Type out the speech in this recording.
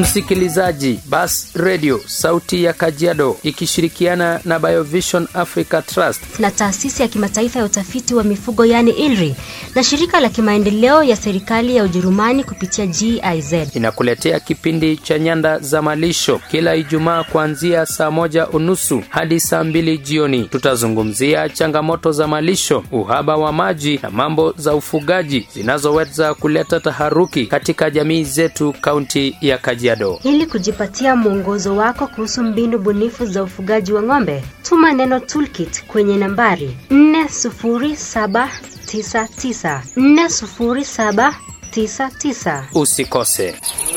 Msikilizaji, Bas Radio sauti ya Kajiado ikishirikiana na Biovision Africa Trust na taasisi ya kimataifa ya utafiti wa mifugo yani ILRI na shirika la kimaendeleo ya serikali ya Ujerumani kupitia GIZ inakuletea kipindi cha Nyanda za Malisho kila Ijumaa kuanzia saa moja unusu hadi saa mbili jioni. Tutazungumzia changamoto za malisho, uhaba wa maji na mambo za ufugaji zinazoweza kuleta taharuki katika jamii zetu kaunti ya Kajiado. Ili kujipatia mwongozo wako kuhusu mbinu bunifu za ufugaji wa ng'ombe, tuma neno toolkit kwenye nambari 40799 40799. Usikose.